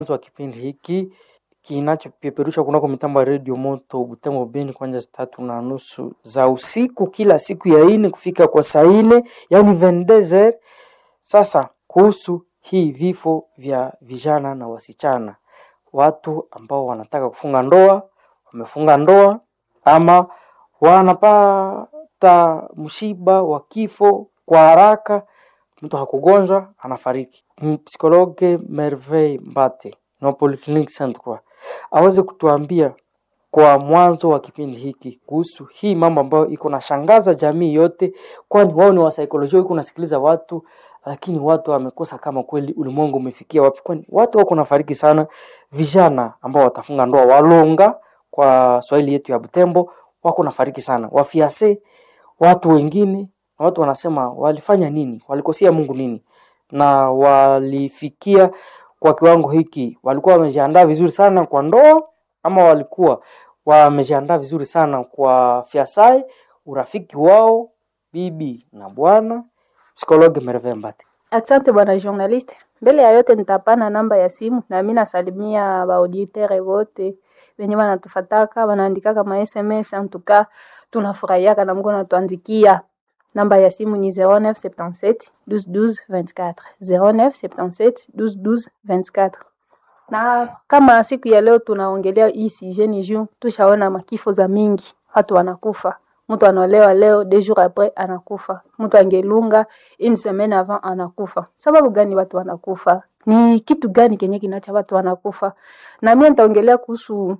wa kipindi hiki kinachopeperushwa kunako mitambo ya redio moto Butembo Beni kuanzia saa tatu na nusu za usiku kila siku ya ine kufika kwa saa ine yani vendezer. Sasa kuhusu hii vifo vya vijana na wasichana, watu ambao wanataka kufunga ndoa wamefunga ndoa ama wanapata msiba wa kifo kwa haraka, mtu hakugonjwa anafariki. Psikologe Merveille Mbate na Polyclinic Saint Croix aweze kutuambia kwa mwanzo wa kipindi hiki kuhusu hii mambo ambayo iko nashangaza jamii yote, kwani wao ni wasaikolojia, iko nasikiliza watu lakini watu wamekosa kama kweli ulimwengu umefikia wapi, kwani watu wako nafariki sana. Vijana ambao watafunga ndoa walonga, kwa Swahili yetu ya Butembo, wako nafariki sana, wafiase watu wengine, na watu wanasema walifanya nini, walikosea Mungu nini, na walifikia kwa kiwango hiki, walikuwa wamejiandaa vizuri sana kwa ndoa ama walikuwa wamejiandaa vizuri sana kwa fiasai, urafiki wao bibi na bwana. Psikologe Merveille Mbate. Asante bwana journaliste. Mbele ya yote nitapana namba ya simu na mimi nasalimia baauditere wote wenye wanatufataka wanaandikaka ma SMS en tout cas tunafurahiaka na mko natuandikia. Namba ya simu ni 0977 12 12 24 0977 12 12 24. Na kama siku ya leo tunaongelea hii sujet ni juu tushaona makifo za mingi, watu wanakufa mtu anaolewa leo deux jours après anakufa, mtu angelunga une semaine avant anakufa. Sababu gani watu wanakufa? Ni kitu gani kenye kinacha watu wanakufa? Na mimi nitaongelea kuhusu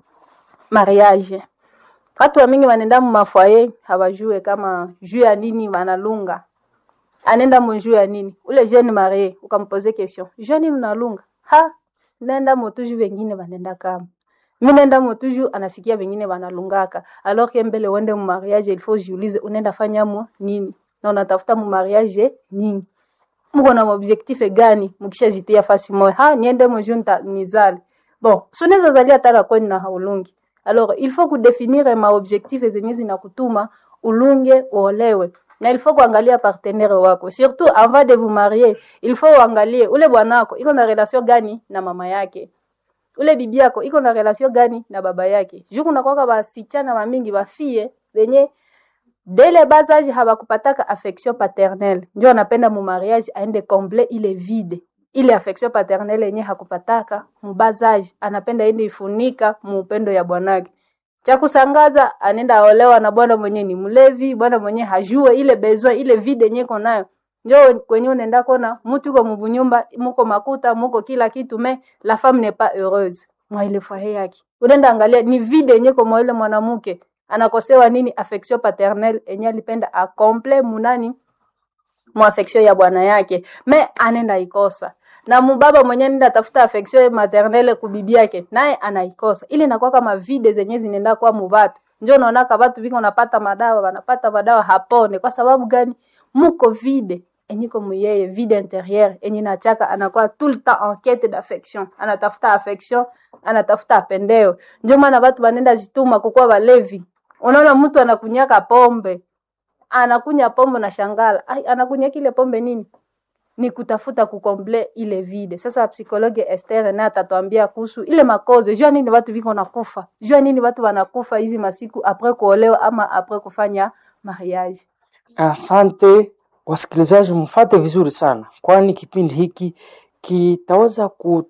mariage. Watu wa mingi wanaenda mu mafoyer hawajue kama juu ya nini wanalunga. Anaenda mu juu ya nini? Ule jeune marié ukampoze question. Juu ya nini unalunga? Ha, nenda motuju wengine wanaenda kama mi naenda motuju anasikia wengine wanalungaka alors que mbele uende mu mariage il faut jiulize unaenda fanya mo nini na unatafuta mu mariage nini mko na objectif gani mkishajitia fasi moja ha niende moju nita nizale bon sunaweza zalia tala kwani na haulungi alors il faut kudefinir ma objectif zenye zinakutuma ulunge uolewe na il faut kuangalia partenaire wako surtout avant de vous marier il faut uangalie ule bwanako iko na relation gani na mama yake ule bibi yako iko na relation gani na baba yake juu kunakwaka basichana bamingi bafie benye dele basage habakupataka affection paternelle njo anapenda mu mariage aende comble ile vide ile affection paternelle yenye hakupataka mubasage anapenda ende ifunika muupendo ya bwanake cha kusangaza anenda aolewa na bwana mwenye ni mlevi bwana mwenye hajue ile besoin ile vide yenye iko nayo njo kwenye unaenda kona mutu uko mubunyumba muko makuta muko kila kitu me la femme n'est pas heureuse mwa ile foyer yake unaenda angalia ni vide yenye kwa ile mwanamke anakosewa nini affection paternelle enye alipenda acomple munani mu affection ya bwana yake me anenda ikosa na mubaba mwenye nenda tafuta affection maternelle kubibi yake naye anaikosa ile inakuwa kama vide zenye zinaenda kwa mubatu njo unaona ka watu biko napata madawa wanapata madawa hapone kwa sababu gani muko vide enye comme yeye vide intérieur enye nachaka anakuwa tout le temps en quête d'affection anatafuta affection anatafuta apendeo ndio maana watu wanenda jituma kukuwa walevi unaona mtu anakunyaka pombe anakunya pombe na shangala ai anakunya kile pombe nini ni kutafuta kukomble ile vide sasa psikologe Esther naye atatuambia kuhusu ile makoze jua nini watu viko nakufa jua nini watu wanakufa hizi masiku apres kuolewa ama apres kufanya mariage Asante wasikilizaji, mfate vizuri sana, kwani kipindi hiki kitaweza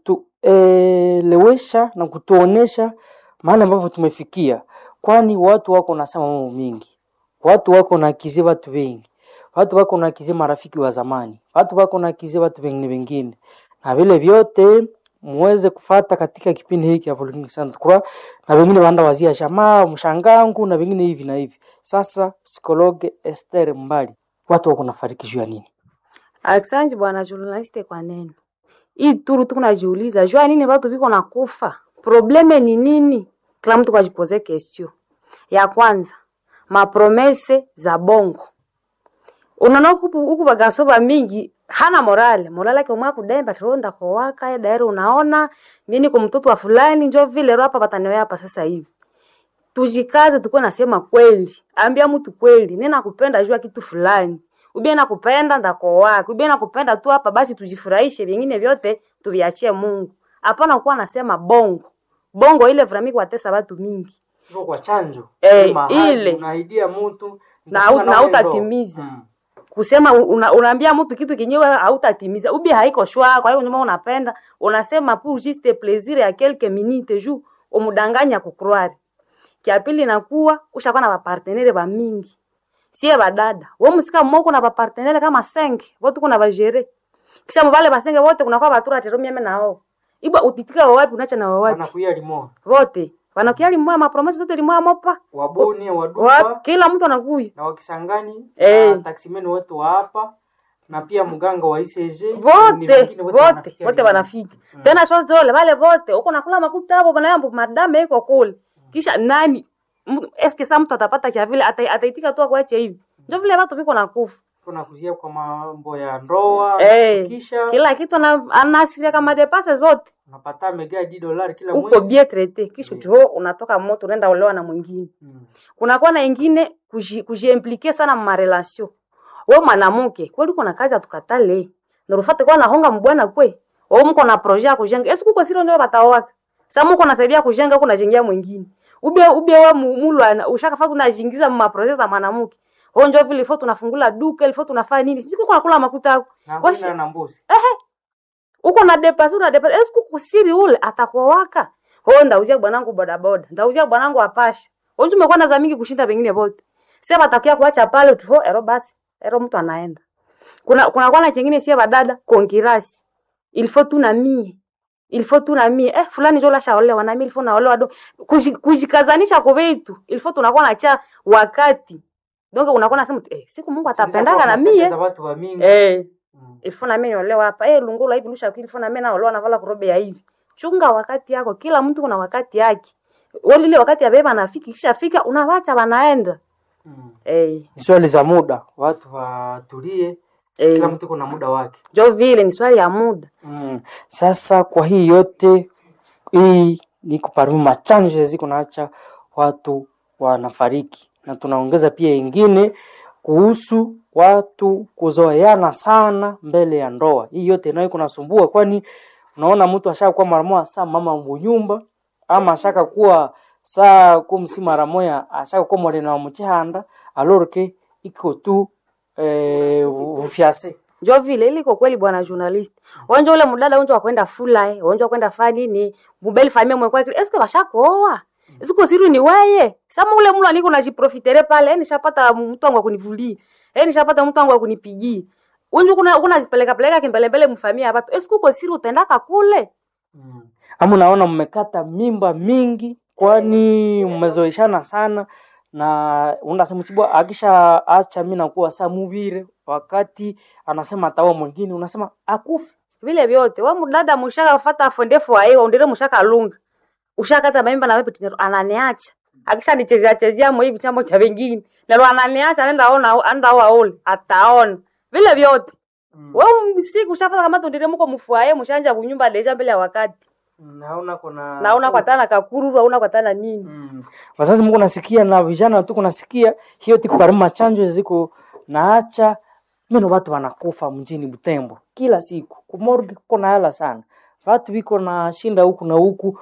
kutuelewesha na kutuonesha mahali ambapo tumefikia, kwani watu wako nasema mambo mingi, watu wako nakizie watu wengi, watu wako nakizie marafiki wa zamani, watu wako nakizie watu wengine wengine, na vile vyote muweze kufata katika kipindi hiki ya Polyclinic Saint Croix, na wengine waanda wazia jamaa mshangangu na wengine hivi na hivi. Sasa psikologe Esther Mbali, watu wako nafariki juu ya nini? Asante bwana journaliste kwa neno hii turu tuko najiuliza jua nini watu viko nakufa, probleme ni nini? Kila mtu kwajipoze question ya kwanza, mapromese za bongo. Unaona huku huku bagaso ba mingi hana morale morale yake umwa kudemba kironda kwa waka daire, unaona mimi kwa mtoto wa fulani njo vile roho hapa bataniwe hapa sasa hivi tujikaze tukuwe nasema kweli, ambia mtu kweli, nina nakupenda jua kitu fulani, ubie nakupenda ndako wako, ubie nakupenda tu hapa, basi tujifurahishe, vingine vyote tuviachie Mungu. hapana kuwa nasema bongo bongo ile vrami kuwatesa watu mingi Iko kwa chanjo Eh, Sema ahadi, ile. unaidia mtu Na nitafunga au- na nawe ndoa. hautatimiza. Mm. kusema una, unaambia mtu kitu kenyewe hautatimiza ubi haiko shwa kwa hiyo nyuma unapenda unasema pour juste plaisir ya quelques minutes juu umudanganya kucroire kia pili nakuwa ushakuwa na bapartenere ba mingi sie badada we musika mmoko na bapartenere kama senke vote kuna bajere kisha mubale basenge vote kunakuwa batura tero mieme nao ibwa utitika wawapi unacha na wawapi wanakuia limo vote wanakia limwa mapromesi zote limwa mopa waboni Wa- wadupa kila mtu anakuya na wakisangani Eh. na taksimeni wetu wa hapa na pia mganga wa ICG ni vote wengine vote wanafikia vote limo. wanafika tena shows dole wale vote uko nakula makuta hapo bana yambo madame iko kule kisha nani mtu- eske sa mtu atapata cha vile ata- ataitika tu akuache hivi ndio vile watu viko nakufa kuna kuzia kwa mambo ya ndoa Eh, kisha kila kitu ana- anasiria kama depase zote unapata mega di dolari kila uko mwezi bien traité kisha Ndio. jo unatoka moto unaenda olewa na mwingine Mm. kunakuwa na ingine kuji- kujiimplike sana marelation we mwanamke kweli uko na kazi atukatale narufate kwa nahonga mbwana kwe o mko na projet ya kujenga esi kuko siro ndio bataowaka sa muko nasaidia kujenga huko najengia mwingine ube ube we mu- mulwana ushakafata unajingiza mu maprojet za mwanamke ho njo vile ifo tunafungula duka ilifo tunafanya nini siko kuna kula makuta yako na Washi- kwenda na mbuzi uko na depasi una depasi esi kuko siri ule atakuowaka ho ndauzia bwanangu bodaboda ndauzia bwanangu apasha onju umekuwa na za mingi kushinda pengine bote sasa batakia kuacha pale tu ho ero basi ero mtu anaenda kuna kuna kwa na chengine sie badada kongirasi ilifo tu na mie ilifo tu na mie eh fulani jo lasha olewa na mie ilifo naolewa do Kuji- kujikazanisha kwa vitu ilifo tunakuwa na cha wakati donc unakuwa nasema eh siku Mungu atapendaka na mie za watu wa mingi eh Mm. ilifo na mimi niolewa hapa eh lungula hivi lusha ilifo na mimi naolewa navala kurobe ya hivi chunga wakati yako kila mtu kuna wakati yake wale ile wakati ya beba nafiki kisha fika unawacha wanaenda Mm. eh Ni swali za muda watu watulie kila eh mtu kuna muda wake jo vile ni swali ya muda mm. sasa kwa hii yote hii ni kuparumi machanjo ziko naacha watu wanafariki na tunaongeza pia ingine kuhusu watu kuzoeana sana mbele ya ndoa hii yote nayo kunasumbua kwani unaona mtu ashaka kuwa mara moja saa mama mbunyumba ama ashaka kuwa saa kumsi mara moya ashaka kuwa mwarena wa mchihanda alorke iko tu eh, ufyase njo vile iliko kweli bwana journalist wonjo ule mudada wonjo wakwenda fula wonjo wakwenda fani ni mubeli famia mwekwa eske bashakooa siku siru ni weye sama ule mulu aliko najiprofitere pale eh, nishapata mtu wangu wa kunivulia eh, nishapata mtu wangu wa kunipigia unju kuna kuna zipeleka peleka kimbelembele mfamia hapa esiku uko siri utendaka kule Mm. Ama unaona mmekata mimba mingi, kwani mmezoeshana sana na unasema chibwa akisha acha mimi nakuwa saa muvire, wakati anasema ataoa mwingine, unasema akufe. vile vyote wa mudada mushaka fata fondefu aiwa undire mushaka lunga ushakata maimba na wewe tinero ananiacha akisha nichezea chezea mo hivi chambo cha vingine nalo ananiacha anaenda ona anaenda aole ataona vile vyote Mm. wewe msiku ushafata kama tundire muko mfuaye mushanja kunyumba deja mbele ya wakati Naona kuna naona kwa tana kakururu hauna kwa tana nini Mm. Wazazi mko nasikia na vijana tu kunasikia hiyo tiku parima chanjo ziko naacha meno watu wanakufa mjini Butembo kila siku. Kumorgi kuko na hela sana. Watu viko na shinda huku na huku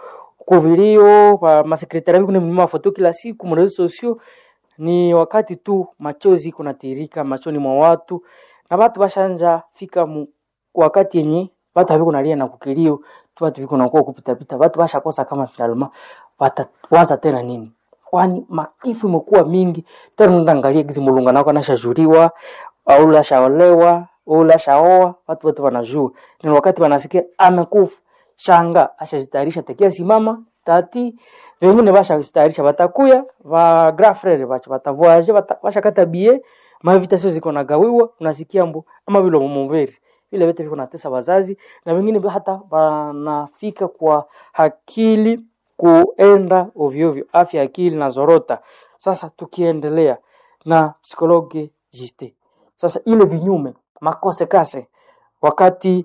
kuvilio kwa masekretari viko ni mlima foto kila siku mrezo sosio ni wakati tu machozi kunatirika machoni mwa watu na watu bashanja fika mu, wakati yenye watu haviko nalia na kukilio tu watu viko nakuwa kupita pita watu bashakosa kama finalma watawaza tena nini kwani makifu imekuwa mingi tena unaangalia gizi mulunga nako anashajuriwa au lashaolewa au lashaoa watu wote wanajua ni wakati wanasikia amekufa shanga ashazitayarisha tekia simama tati wengine bashazitayarisha batakuya va grand frere bacho batavoyaje bata, bashakata bie mavitasio ziko nagawiwa unasikia mbo ama vile mumuveri vile vyote viko natesa wazazi na wengine hata wanafika kwa akili kuenda ovyo ovyo, afya ya akili na zorota. Sasa tukiendelea na psikologe Jiste, sasa ile vinyume makose kase, wakati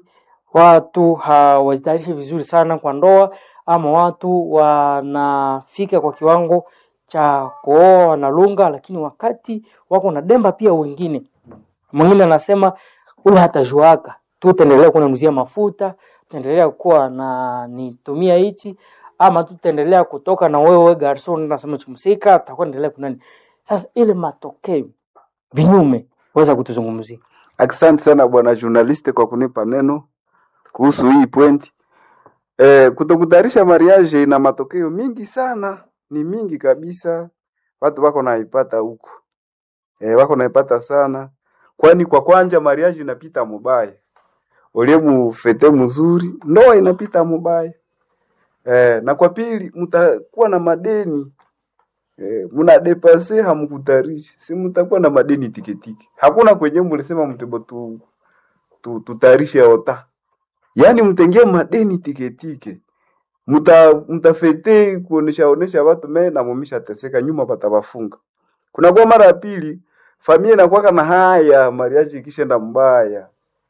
watu hawajitayarishi vizuri sana kwa ndoa, ama watu wanafika kwa kiwango cha kuoa wanalunga, lakini wakati wako na demba pia wengine mwingine anasema ule hatajuaka tu utaendelea kunanuzia mafuta tutaendelea kuwa na nitumia hichi ama tutaendelea kutoka na wewe garson nasema chumsika tutakuwa endelea kunani sasa ile matokeo vinyume weza kutuzungumzia Asante sana bwana journaliste kwa kunipa neno kuhusu hii point. Eh, kutokutayarisha mariage ina matokeo mingi sana, ni mingi kabisa. Watu wako naipata huko. Eh, wako naipata sana. Kwani kwa kwanja mariage inapita mubaya. Ulie mufete mzuri, ndoa inapita mubaya. Eh, na kwa pili mtakuwa na madeni. Eh, muna depase hamkutarisha. Si mtakuwa na madeni tiketiki. Hakuna kwenye mlisema mtebo tu, tu tutayarishe ota. Yaani mtengie madeni tiketike. Mta mtafete kuonesha onesha watu me na mumisha teseka nyuma patawafunga. Kuna kwa mara ya pili familia inakuwa na haya mariaji ikishenda mbaya.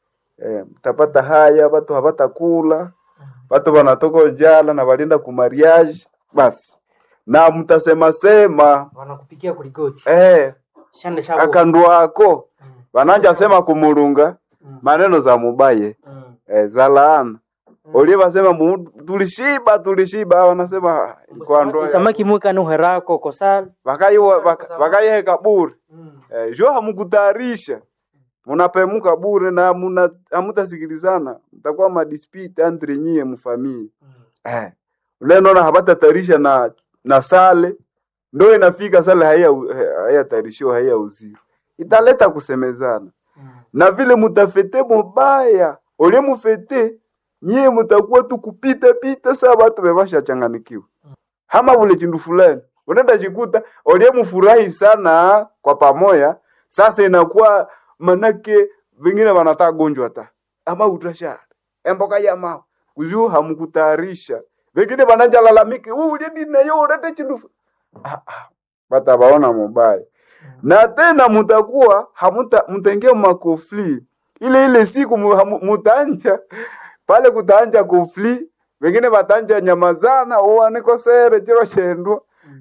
Eh, mtapata haya watu hapata kula. Watu wanatoka njala na walienda ku mariage basi. Na mtasema sema wanakupikia kuligoti eh shande shabo akandu wako wananja sema kumulunga maneno za mubaye mm. eh, za laana ulie wasema mu- tulishiba tulishiba wanasema kwa ndoa ya- samaki mwika nuherako kosal wakaiwa waka- wakaiheka bure mm. eh, jo hamukutayarisha munapemuka bure na muna hamutasikilizana mtakuwa madispute entre nyie mfamii eh. ule naona hapatatayarisha na na sale ndo inafika sale haya hayatayarishiwa haya uzio italeta kusemezana na vile mutafete mubaya ole mufete nyie mutakuwa tu kupita pita saa watu bebasha changanikiwa hama vule chindu fulani unaenda chikuta ole mufurahi sana kwa pamoya sasa inakuwa manake vingine wanataka gonjwa ta ama utashara emboka ya mao kujuu hamkutayarisha vingine wananja lalamiki ule dinayo ulete chindu fu-" ah, ah, batabaona mubaya na tena mutakuwa hamuta mtenge makofli ile ile siku mu- hamu- mutanja pale kutanja kofli wengine batanja nyamazana uwanikosere chiro chendwa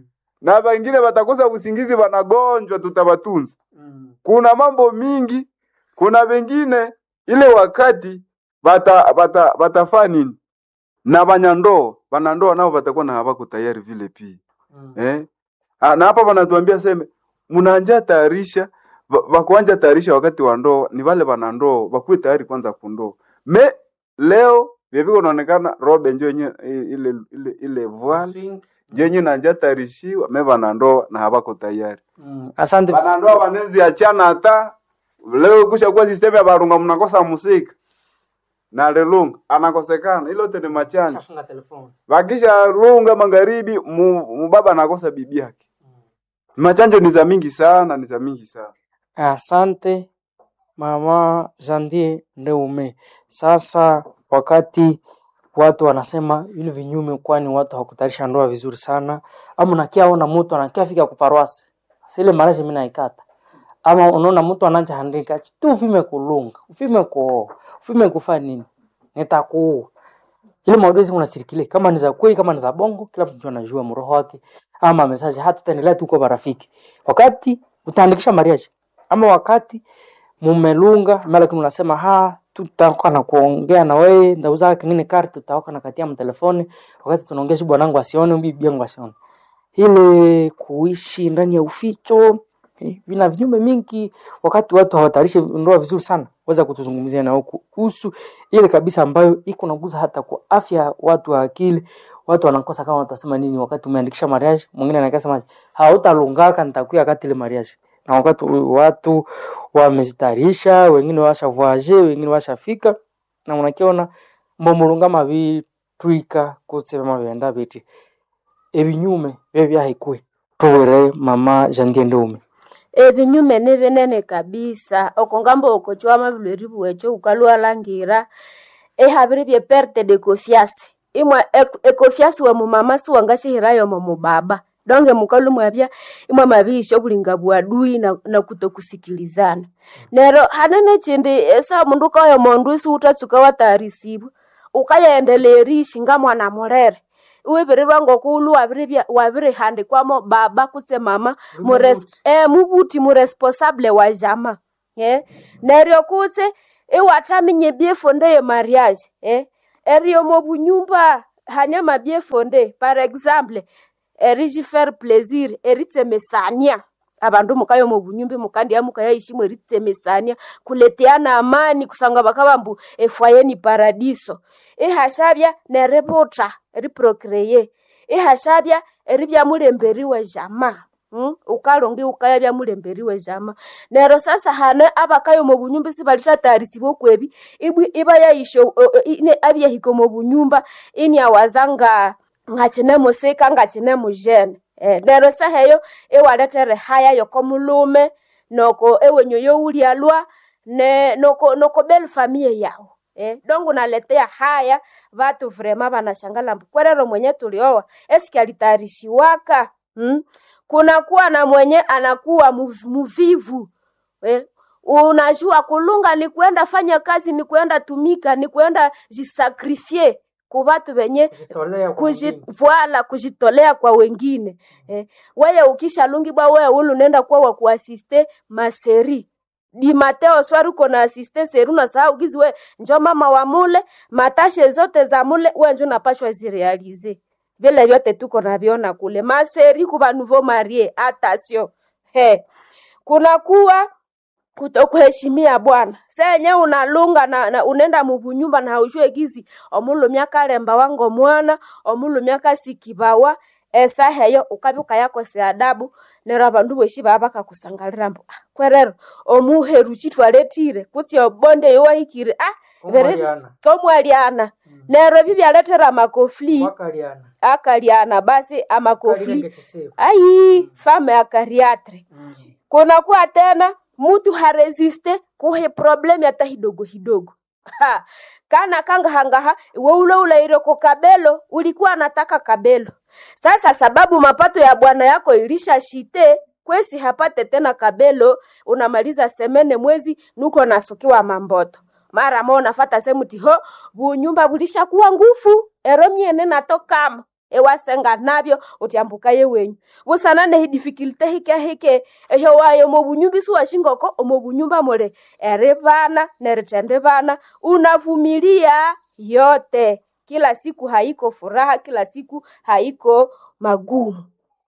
na wengine watakosa usingizi wanagonjwa tutabatunza kuna mambo mingi kuna wengine ile wakati bata bata batafaa nini na banyandoa banandoa nao batakuwa na habako tayari vile pia eh? Ah, na hapa wanatuambia seme mnaanja tayarisha wa- wakuanja tayarisha wakati wa ndoa ni wale wanandoa wakuwe tayari kwanza kundoa me leo vyeviko naonekana robe njo yenye ile ile ile voile njo yenye nanja tayarishiwa me wanandoa na habako tayari Mm. asante wanandoa wanenzi achana hata leo kusha kuwa sistemu ya barunga mnakosa musika na lelunga anakosekana ilo tene machanja Shafunga telefoni. wakisha lunga magharibi mu- mubaba anakosa bibi yake machanjo ni za mingi sana ni za mingi sana Asante mama Jandie Ndeume. Sasa wakati watu wanasema vile vinyume, kwani watu hawakutayarisha ndoa vizuri sana, ama unakia ona mtu anakia fika kuparwasi sile marashi mimi naikata, ama unaona mtu anaja handika tu ufime kulunga ufime kuoa ufime kufa nini, nitakuua ile maudhui unasirikile kama ni za kweli kama ni za bongo, kila mtu anajua mroho wake, ama message hata tutaendelea tu kwa marafiki, wakati utaandikisha mariage ama wakati mumelunga mara kama unasema ha tutakuwa na kuongea na wewe ndauza kingine karte tutaoka na katia mtelefoni wakati tunaongea si bwanangu asione bibi yangu asione ile kuishi ndani ya uficho eh, vina vinyume mingi wakati watu hawatayarishi ndoa vizuri sana weza kutuzungumzia na kuhusu ile kabisa ambayo iko naguza hata kwa afya ya watu wa akili watu wanakosa kama watasema nini wakati umeandikisha mariage mwingine anakasema hautalungaka nitakuya wakati ile mariage na wakati watu wamezitayarisha wengine washa wengine washafika na unakiona mbomulungama bitwika kusema byenda biti ebinyume bye byahikwe tuwere mama Jandie Ndeume ebinyume ni binene kabisa okongamba okochwama bilweri bwecho ukalwalangira ehabire bye perte de confiance imwe ek- econfiance wa mumama siwangashihirayo mo mubaba donge mukalu mwabya imwe mabisho bulinga bwadui na, na kutokusikilizana nero hanene chindi esa mundu kayo mondu isi utatsuka watayarisibwa ukayaendeleerishi nga mwana mulere iwibirirwa ngokulu wabiribya- wabirihandikwamo baba kutse mama mures, eh, mubuti muresponsable wa jama eh? neryo kutse iwathaminya ebyefonde ye mariage eh? erio mo bunyumba hanyama bien fonde par exemple eriji faire plaisir eritsemesania abandu mukayo mu bunyumba mukandi mukayayishimwe eritsemesania kuleteana amani kusanga bakabambu efwaye ni paradiso ihashabya neributa riprocreye ihashabya eribya mulemberiwe jama Mm? ukalongi ukaya bya mulemberiwe jama nero sasa hane abakayo mu bunyumba sibalitatayarisibwa okwebi ibwi iba yaisho o- o- ine abyahiko mu bunyumba ini awazanga ngachine musika ngachine mujene eh, nero saheyo ewaletere haya yoko mulume noko ewenyo youlialwa ne noko noko bel famille yao Eh, dongo naletea haya vatu vrema vanashangala mbu kwerero mwenye tulioa eski alitayarishiwaka hmm? kunakuwa na mwenye anakuwa muv- muvivu eh? unajua kulunga ni kuenda fanya kazi ni kuenda tumika ni kuenda jisakrifie ku vatu venye Kujitolea kwa kuji, wengine. voila kujitolea kwa wengine eh. weye ukishalungi bwa weye ulu nenda kuwa wa kuasiste maseri di mateo swari uko na asiste seri unasahau gizi we njo mama wa mule matashe zote za mule we njo napashwa zirealize vile vyote tuko naviona kule maseri kuva nouveau marie atasio he kunakuwa kutokuheshimia bwana senye unalunga na, na unenda mubunyumba na haujue gizi omulumya kalemba wango mwana omulumya kasikibawa esa heyo ukabyuka yakose adabu nero abandu boshi baba bakakusangalira mbu ah, kwerero omuheru chitwaletire kutsi obonde yowahikire ah, bere Omwaliana. komwaliana nero ebi byaletera amakofli Wakaliana. akaliana basi amakofli Kalile ngechitseko. ai fame akariatre Mm. kunakuwa tena mtu haresiste kuhe problemi hata hidogo hidogo ha. kana kangahangaha iwe ule ulaire ko kabelo ulikuwa anataka kabelo sasa sababu mapato ya bwana yako ilisha shite kwesi hapate tena kabelo unamaliza semene mwezi nuko nasukiwa mamboto mara mo nafata semuti ho bunyumba bulishakuwa ngufu ero myene natokama ewasenga nabyo utyambuka ye wenyu busanane hidifikilte hike hike ehyo wayo omo bunyumba isuwashingoko omo bunyumba mule eri bana neritende bana unavumilia yote kila siku haiko furaha kila siku haiko magumu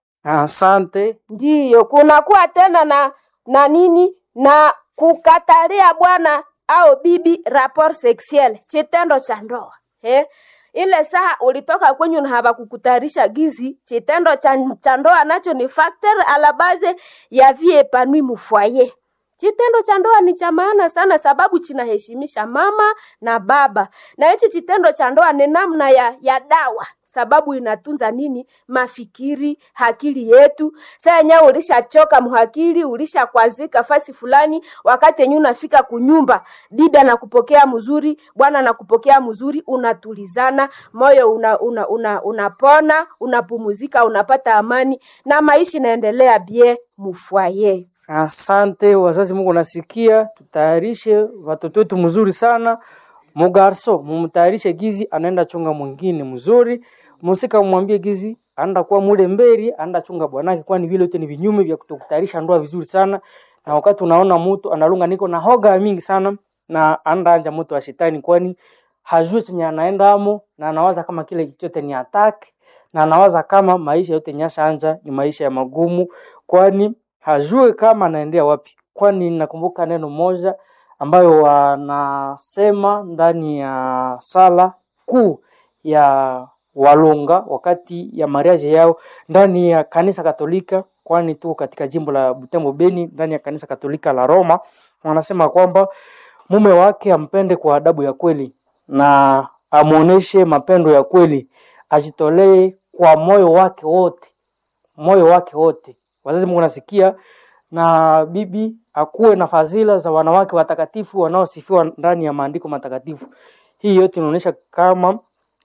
Asante. ndiyo kunakuwa tena na na nini na kukatalia bwana au bibi rapport sexuel chitendo cha ndoa eh? ile saa ulitoka kwenyu na hawakukutayarisha gizi chitendo cha cha ndoa nacho ni factor ala base ya vie epanui mufwaye Chitendo cha ndoa ni cha maana sana sababu chinaheshimisha mama na baba, na hichi chitendo cha ndoa ni namna ya, ya dawa sababu inatunza nini mafikiri hakili yetu saa yenyewe ulishachoka muhakili ulishakwazika fasi fulani wakati yenyewe unafika kunyumba bibi anakupokea mzuri bwana anakupokea mzuri unatulizana moyo una, una, una, unapona unapumuzika unapata amani na maisha inaendelea bie mufwaye Asante wazazi, Mungu nasikia, tutayarishe watoto wetu mzuri sana. Mugarso mumtayarishe gizi anaenda chunga mwingine mzuri, musika mwambie gizi anaenda kuwa mule mberi, anaenda chunga bwanake, kwani vile yote ni vinyume vya kutokutayarisha ndoa vizuri sana. Na wakati unaona mtu analunga niko na hoga mingi sana na anaenda anja mtu wa shetani, kwani hajui chenye anaendamo na anawaza kama kile chochote ni attack na anawaza kama maisha yote nyasha anja ni maisha ya magumu, kwani hajue kama anaendea wapi. Kwani nakumbuka neno moja ambayo wanasema ndani ya sala kuu ya Walunga wakati ya mariaje yao ndani ya kanisa Katolika, kwani tuko katika jimbo la Butembo Beni, ndani ya kanisa Katolika la Roma, wanasema kwamba mume wake ampende kwa adabu ya kweli na amuoneshe mapendo ya kweli, ajitolee kwa moyo wake wote, moyo wake wote. Wazazi, Mungu nasikia, na bibi akuwe na fadhila za wanawake watakatifu wanaosifiwa ndani ya maandiko matakatifu. Hii yote inaonyesha kama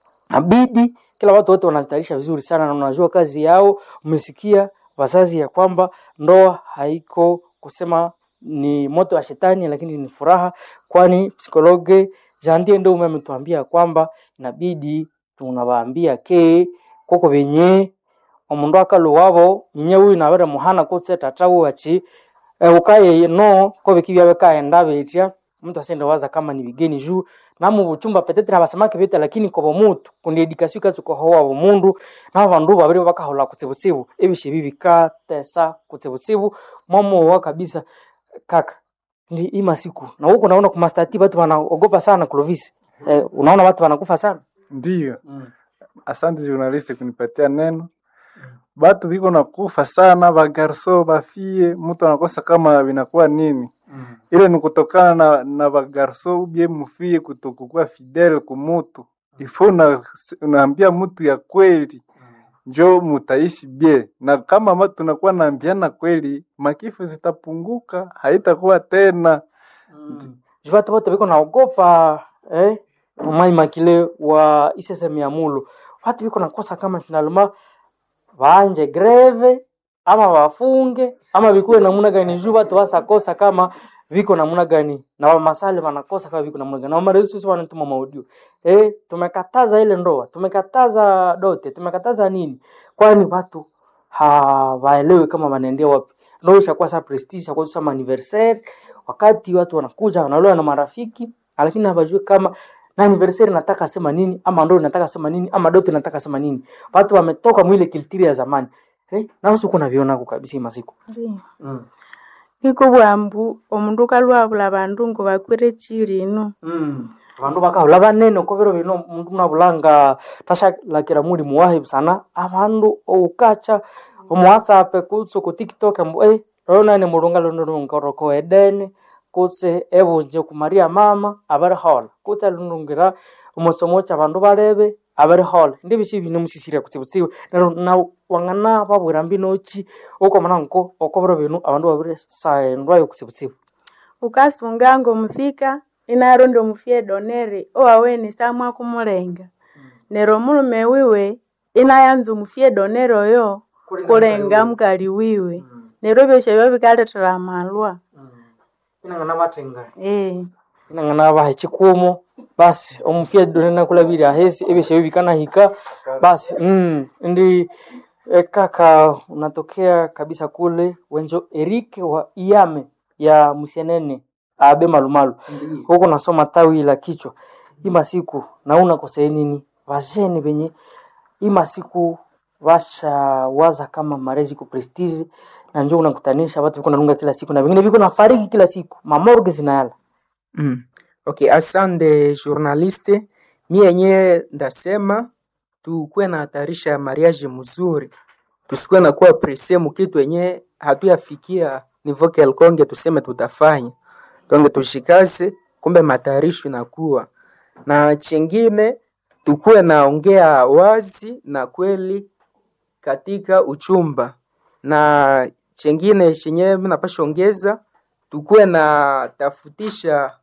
abidi kila watu wote wanatayarisha vizuri sana na unajua kazi yao. Umesikia wazazi ya kwamba ndoa haiko kusema ni moto wa shetani, lakini ni furaha, kwani psikologe Jandie ndio ume ametuambia kwamba inabidi tunawaambia ke koko venye omundu akalu wabo nyinye uyu nabere muhana kutse tata wachi e, ukaye no ko biki byabe kaenda betya mtu asiende waza kama ni bigeni juu namu buchumba petetre abasamake byote lakini kobo mutu kundi edikasio ikatsuka howa bumundu nabo bandu babiri bakahola kutsibutsibu ebishe bibikatesa kutsibutsibu mwamowa kabisa kaka ndi ima siku na huko naona kumastati watu wanaogopa sana Clovis eh, unaona watu wanakufa sana Ndiyo, mm. asante journaliste kunipatia neno. Batu biko nakufa sana, bagarso bafie, mtu anakosa kama vinakuwa nini. Mm. Ile ni kutokana na, na bagarso ubie mufie kutokukuwa fidele kumutu. Ifo una, unaambia mtu ya kweli njo mutaishi bie, na kama ma tunakuwa naambiana kweli, makifu zitapunguka, haitakuwa tena. Mm. Juu watu wote biko naogopa eh, Mai Makile wa ISSM ya Mulu, watu biko nakosa kama finalema waanje greve ama wafunge ama vikuwe namuna gani, juu watu wasakosa kama viko namuna gani, na wamasale wanakosa kama viko namuna gani, na wamaresusi wanatuma maudio eh, tumekataza ile ndoa, tumekataza dote, tumekataza nini, kwani watu hawaelewi kama wanaendea wapi. Ndio ishakuwa sa prestige, ishakuwa sa anniversaire wakati watu wanakuja wanaloa na marafiki lakini hawajui kama na anniversary nataka sema nini ama ndo nataka sema nini ama dote nataka sema nini watu wametoka mwile kiltiri ya zamani eh na usiku naviona ko kabisa hii masiku mm. iko bwambu omundu kalwabula bandu ngo bakwire chilino mm. abandu bakahula banene ko biro bino mundu munabulanga tashalakira muli muwahi sana abandu oukacha omu whatsapp kutso ku tiktok mbu eh rona ni mulunga luno lungoroko edene kutse ebunje kumaria mama abari hola kutse lunungira omusomo cha bandu barebe abari hola ndi bishi bine musisire kutsibutsiwe nero na wangana babwira mbinochi uko mananko okobro binu abandu babire saendwa yo kutsibutsiwe ukasunga ngo musika inarondi omufye donere owaweni samwa kumulenga nero omulume wiwe inayanza omufye donere oyo kulenga mukali wiwe nero byosha byo bikaletera amalwa inangana batenga eh inangana bahe chikumo basi omufia donena kula bili ahesi ebishe bibikana hika basi mm, ndi e, kaka unatokea kabisa kule wenjo Erike wa Iame ya Musienene abe malumalu huko nasoma tawi la kichwa ima siku nauna kosea nini vajene venye ima siku washawaza kama marezi ku prestige na njoo unakutanisha watu viko nalunga kila siku na vingine viko nafariki kila siku mamorgue zinayala Mm. Okay, asante journaliste. Mi yenyewe ndasema tukuwe na hatarisha ya mariage mzuri, tusikuwe na kuwa presse mu kitu yenye hatuyafikia nivo kelkonge tuseme tutafanya tonge tushikaze, kumbe matayarisho inakuwa na chingine, tukuwe naongea wazi na kweli katika uchumba, na chengine chenye napasha ongeza, tukuwe na tafutisha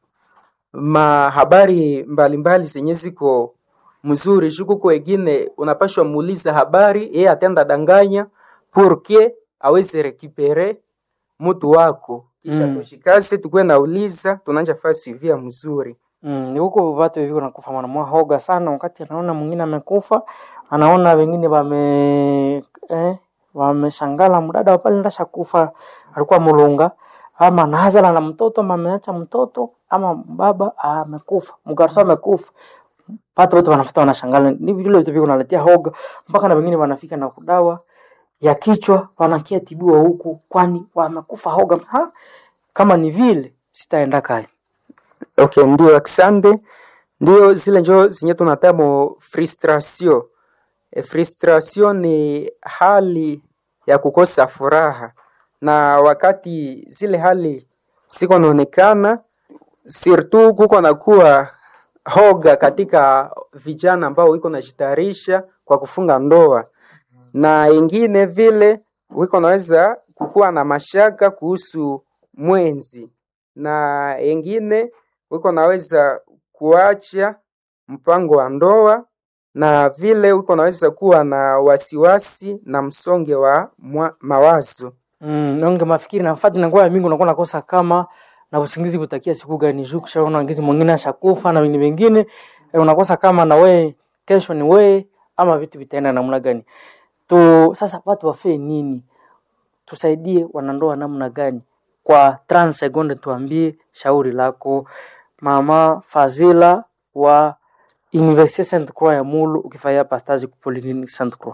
mahabari mbalimbali zenye ziko mzuri jukuko wengine unapashwa muuliza habari yeye atenda danganya purke aweze rekipere mtu wako kisha Mm. mm. tushikase tukuwe nauliza tunanja faa suivia mzuri Mm, ni huko watu hivi wanakufa mwanamwa hoga sana, wakati anaona mwingine amekufa, anaona wengine wame eh, wameshangala mdada wa pale ndasha kufa alikuwa mulunga ama nazala na mtoto ama ameacha mtoto ama baba amekufa mgarso amekufa watu wote wanafuata wanashangala, ni vile vitu viko naletea hoga mpaka na wengine wanafika na kudawa ya kichwa wanakia tibiwa huku, kwani wamekufa hoga. Ha? Kama ni vile sitaenda kaya okay ndio aksande ndio zile njo zenye tunatamo frustration e, frustration ni hali ya kukosa furaha na wakati zile hali siko naonekana surtout kuko nakuwa hoga katika vijana ambao wiko najitayarisha kwa kufunga ndoa na ingine vile wiko naweza kukuwa na mashaka kuhusu mwenzi na ingine wiko naweza kuacha mpango wa ndoa na vile wiko naweza kuwa na wasiwasi na msonge wa mwa, mawazo Mm, nonge mafikiri na fati nakuwa mingi unakuwa nakosa kama na usingizi butakia siku gani juu kishaona ngizi mwingine ashakufa na wengine wengine eh, unakosa kama na we kesho ni we ama vitu vitaenda namna gani tu sasa watu wafee nini tusaidie wanandoa namna gani kwa 30 sekunde, tuambie shauri lako mama Fazila wa Université Sainte Croix ya Mulu, ukifanya pastage ku Polyclinique Sainte Croix.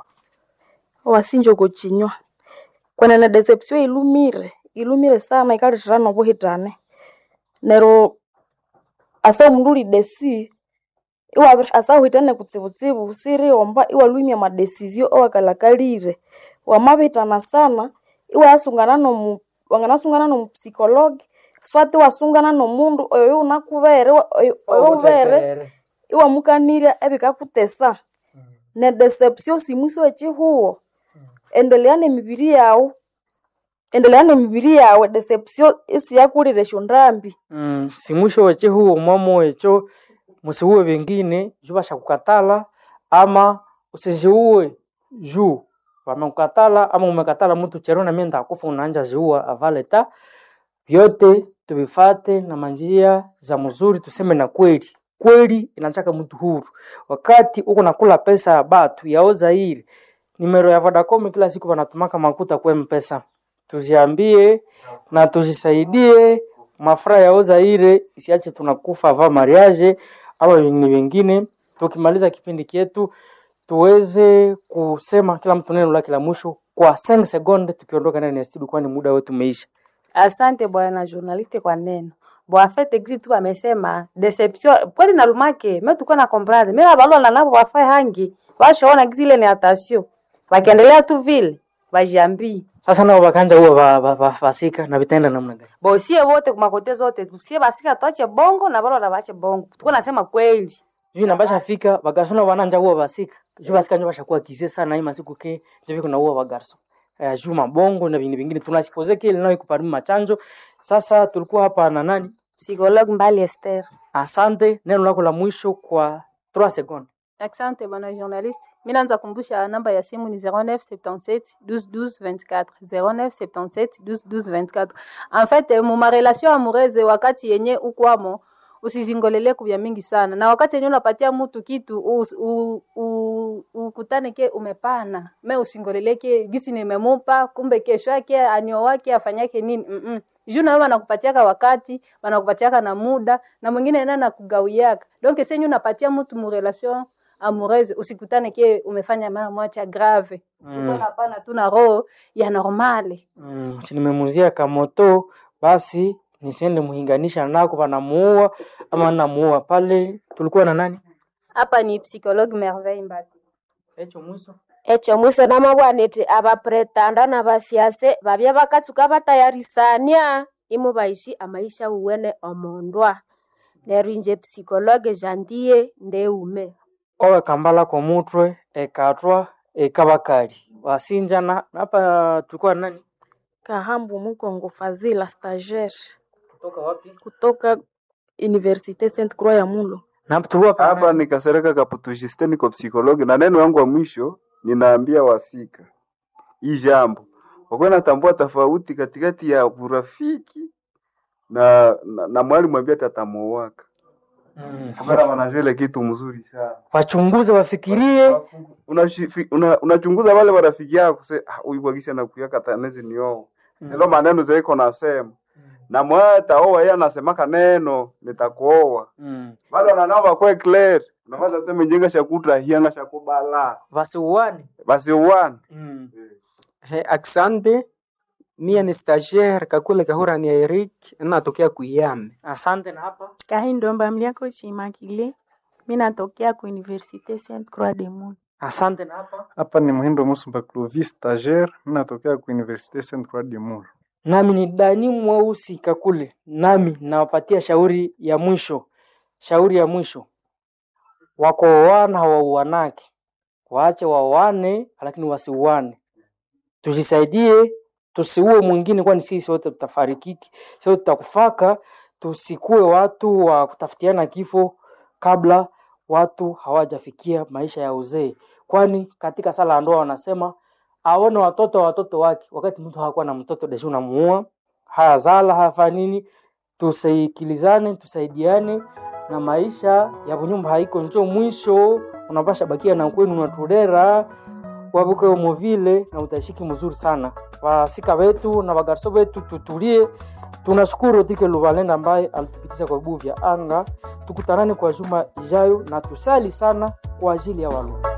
wasinja kuchinywa kwenene deception ilumire ilumire sana ikalithirana obuhitane nero asa omundu uli desi iwabir asa uhitane kutsibutsibu siriomba iwalwimya amadesizio owakalakalire wamabihitana sana iwayasungana nomu wanganasungana nomupsikologi swati iwasungana nomundu oyo yunakubere oyo oyo ubere iwamukanirya ebikakutesa ne deception simwisi wechihuwo endelea nemibiri yawu endelea nemibiri yawe deception isiyakulire eshondambi Mm, si mwisho weche huo mwamo wecho musiuwe vingine juu bashakukatala ama usijiue juu wamekukatala ama umekatala mtu chero na mimi ndakufa unaanja jiua avaleta vyote tuvifate na manjia za mzuri tuseme na kweli kweli inataka mtu huru wakati uko nakula pesa ya batu yaoza hili nimero ya Vodacom kila siku wanatumaka makuta kwa mpesa tuziambie na tujisaidie mafura yaoza ile isiache tunakufa va mariage ama vingine vingine. Tukimaliza kipindi kietu tuweze kusema kila mtu neno lake la mwisho kwa 5 sekunde, tukiondoka ndani ya studio, kwani muda wetu umeisha. Asante bwana journaliste kwa neno bwafete gisi tu bamesema deception kweli nalumake me tuko na comprendre me abalola nabo bafae hangi bashoona gisi ile ni atasio bakiendelea tu vile bajiambii Sasa nao bakanja huwa ba, ba, ba, basika na vitaenda namna gani? bosie wote kumakote zote sie basika tuache bongo na balola bache bongo tuko nasema kweli Juu nabasha fika bagarso bananja huwa basika juu basika njo bashakuwa kize sana hii masiku ke njo kuna huwa bagarso eh, juu mabongo na vingine vingine tunasipoze kile nao ikuparimi machanjo. Sasa tulikuwa hapa na nani? psychologue mbali Esther Asante, neno lako la mwisho kwa 3 sekunde. Asante bwana journaliste. Mimi naanza kumbusha namba ya simu ni 0977 12 12 24 0977 12 12 24. En fait, eh, mu marelation amoureuse wakati yenye ukwamo usizingolele kubya mingi sana, na wakati yenye unapatia mtu kitu us- u- u- ukutane ke umepana me usingoleleke gisi nimemupa, kumbe kesho yake anio wake afanyake nini mm -mm. juu nawe wanakupatiaka wakati wanakupatiaka na muda na mwingine naye anakugawiaka donc senye unapatia mtu mu relation amoureuse usikutane ke umefanya mara moja grave Mm. mm. napana tu na roho ya normale Mm, si nimemuzia kamoto basi nisiende muhinganisha nako panamuua ama namuua pale. Tulikuwa na nani? hapa ni psychologue merveille mbati Echo mwiso. ekyo mwiso namabwanete abapretanda na bafiase babya bakatsuka batayarisania imu baishi amaisha uwene omondwa neryo inje psikologe jandiye ndeume Owe kambala kwa mutwe ekatwa ekabakali wasinjana hapa. Tulikuwa na nani? kahambu mukongo fazila stagiaire Kutoka wapi? kutoka universite saint croix ya mulo Na hapa tulikuwa pa hapa ni Kasereka Kaputujiste, niko psikologi, na neno yangu wa mwisho ninaambia wasika hii jambo wakuwa natambua tofauti katikati ya urafiki na, na, na mwalimu ambia tatamuowaka Mm. kamera wanajua ile kitu mzuri sana wachunguze wafikirie. unachunguza una, unachunguza wale warafiki yako se ah, huyu kwagisha nakuyaka tanezi nio silo maneno zaiko nasema na mweta oa yeye anasemaka neno nitakuoa Mm. bado wananao bakwe clear unaweza sema njenga shakutra hianga shakubala Wasiuane. basi uwana Mm. He, aksande mie ni stagiaire kakule kahura ni Eric natokea kuyame Asante na hapa kahindomba mliako chimakile mi natokea ku universite saint croix de Mulu. asante na hapa Hapa ni Muhindo Musumba Clovis stagiaire, mimi natokea ku Universite Saint Croix de Mulu. nami ni Dani Mweusi Kakule, nami nawapatia shauri ya mwisho. Shauri ya mwisho, wako oana hawauanake, waache waoane, lakini wasiuane. Tujisaidie, tusiue mwingine, kwani sisi wote tutafarikiki, sisi wote tutakufaka. Tusikue watu wa kutafutiana kifo kabla watu hawajafikia maisha ya uzee, kwani katika sala ya ndoa wanasema aone watoto wa watoto wake, wakati mtu hakuwa na mtoto deshi unamuua, hayazala hayafanya nini. Tusikilizane, tusaidiane na maisha ya bunyumba haiko njo mwisho, unapasha bakia na kwenu unatudera wavuke umovile na utaishiki mzuri sana. Wasika wetu na wagarso wetu tutulie. Tunashukuru Tike Luvalenda ambaye alitupitisha kwa vibuyu vya anga. Tukutanane kwa juma ijayo na tusali sana kwa ajili ya Walungu.